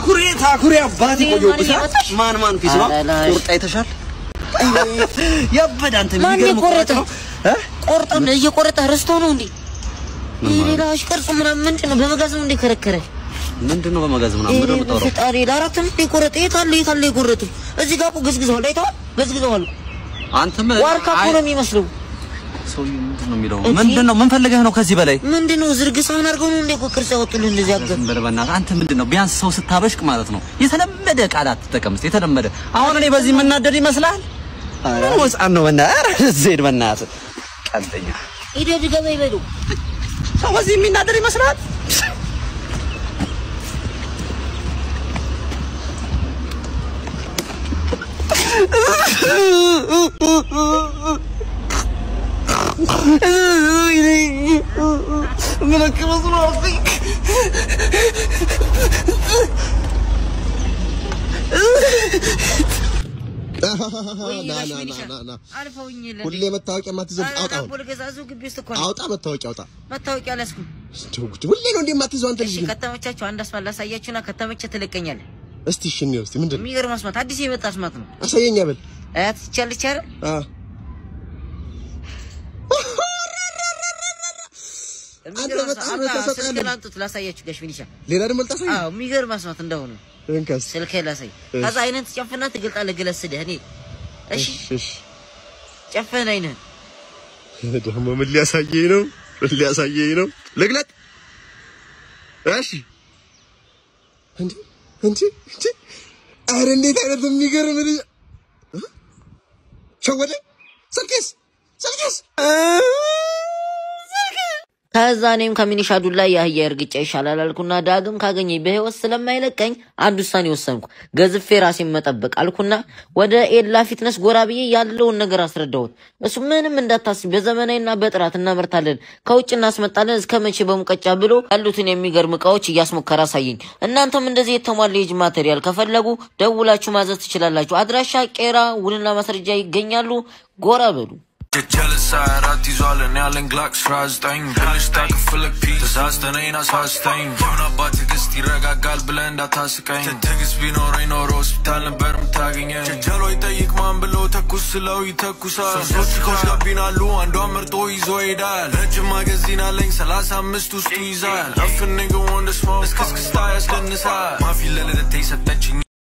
ታኩሬ ታኩሬ አባቴ ይሄ ቆየሁ ማን ብሳ እያመጣሽ? ማን ማን ፊስ ነው ኧረ ላሽ። ቁርጥ አይተሻል? ያበደ አንተ ማን የሚገርም የቆረጠ? ቁርጥ ነው እ? ቆርጦ እየቆረጠ ረስቶ ነው እንዴ? ይሄ ሌላ ቅርጹ ምናምን ምንድን ነው? በመጋዝ ነው እንዴ ከረከረ? ምንድን ነው በመጋዝ ምናምን ምንድን ነው የምታወራው? ፈጣሪ ለአራትም እንዴ ቆረጠ? የት አለ የት አለ የቆረጡ? እዚህ ጋር እኮ ገዝግዘዋል። አይተዋል? ገዝግዘዋል። አንተም ዋርካ እኮ ነው የሚመስለው። ሰውዬው ምንድን ነው የሚለው? እንጂ- ምንድን ነው ምን ፈልገህ ነው ከዚህ በላይ ምንድን ነው ዝርግ ሳህን አድርገው ነው እንዴ እኮ ቅርጽ ያወጡልህ እንደዚህ አገር ዝም በል በእናትህ። አንተ ምንድን ነው ቢያንስ ሰው ስታበሽቅ ማለት ነው የተለመደ ቃላት ትጠቀም እስኪ የተለመደ አሁን እኔ በዚህ የምናደድ ይመስልሃል ምን ህፃን ነው በእናትህ ኧረ ዜድ በእናትህ ቀልደኛ ሂደህ ገባ ይበሉ። ሰው በዚህ የሚናደድ ይመስልሃል ና ና ና ና ና አልፈውኝ የለ ሁሌ መታወቂያ ማትይዘው አውጣ አሁን ዳቦ ልገዛ እዚሁ ግቢ ውስጥ እኮ ነው። አውጣ መታወቂያ አውጣ መታወቂያ አልያዝኩም። እንደው ጉድ ሁሌ ነው እንዴ የማትይዘው አንተ እሺ ልጅ ግን ከተመቻችሁ አንድ አስማት ላሳያችሁና ከተመቸ ትለቀኛለህ። እስቲ እሺ እንየው እስቲ ምንድን ነው የሚገርም አስማት አዲስ የመጣ አስማት ነው። አሳየኛ በል አያት ይቻለች አይደል? አ የሚገርም በጣም አስማት። ነው አምጣ፣ ተሰቃለን። ስልክህን አምጡት ላሳያችሁ ጋሽ ፊኒሻ። ሌላ ደግሞ ልታሳይ አዎ የሚገርም አስማት እንደሆነ እንካስ ስልክህን ላሳይ። እሺ። ከዛ አይነን ትጨፍና ትገልጣለህ። ግለስድህ እኔ እሺ እሺ ጨፍን አይነን ደግሞ ምን ሊያሳየኝ ነው ምን ሊያሳየኝ ነው ልግለጥ እሺ እንዴ እንዴ እንዴ ኧረ እንዴት አይነት የሚገርም ልጅ እ? ሸወደ ስልኬስ ስልኬስ ከዛ እኔም ከሚኒሻ ዱላ የአህያ እርግጫ ይሻላል አልኩና ዳግም ካገኘኝ በህይወት ስለማይለቀኝ አንድ ውሳኔ ወሰንኩ። ገዝፌ ራሴን መጠበቅ አልኩና ወደ ኤላ ፊትነስ ጎራ ብዬ ያለውን ነገር አስረዳሁት። እሱ ምንም እንዳታስብ በዘመናዊና በጥራት እናመርታለን፣ ከውጭ እናስመጣለን፣ እስከ መቼ በሙቀጫ ብሎ ያሉትን የሚገርም እቃዎች እያስሞከረ አሳየኝ። እናንተም እንደዚህ የተሟላ የእጅ ማቴሪያል ከፈለጉ ደውላችሁ ማዘዝ ትችላላችሁ። አድራሻ ቄራ፣ ውልና ማስረጃ ይገኛሉ። ጎራ በሉ። ጀለሳ አራት ይዟል እኔ ያለኝ ግላክ ስራ ዘጠኝ ብልሽ ታክፍልክ ፒ ተሳስተነኝ አሳስተኝ የሆነ አባት ትዕግስት ይረጋጋል ብለህ እንዳታስቀኝ ትዕግስት ቢኖረኝ ኖሮ ሆስፒታል ነበር የምታገኘኝ ጀጀሎ ይጠይቅ ማን ብሎ ተኩስ ስለው ይተኩሳል ሶስት ቺኮች ጋቢናሉ አንዷን መርጦ ይዞ ይሄዳል ረጅም ማገዚን አለኝ ሰላሳ አምስት ውስጡ ይዛል አፍንግ ወንድ ስሞ እስክስክስታ ያስደንሳል ማፊ ለልደቴ ሰጠችኝ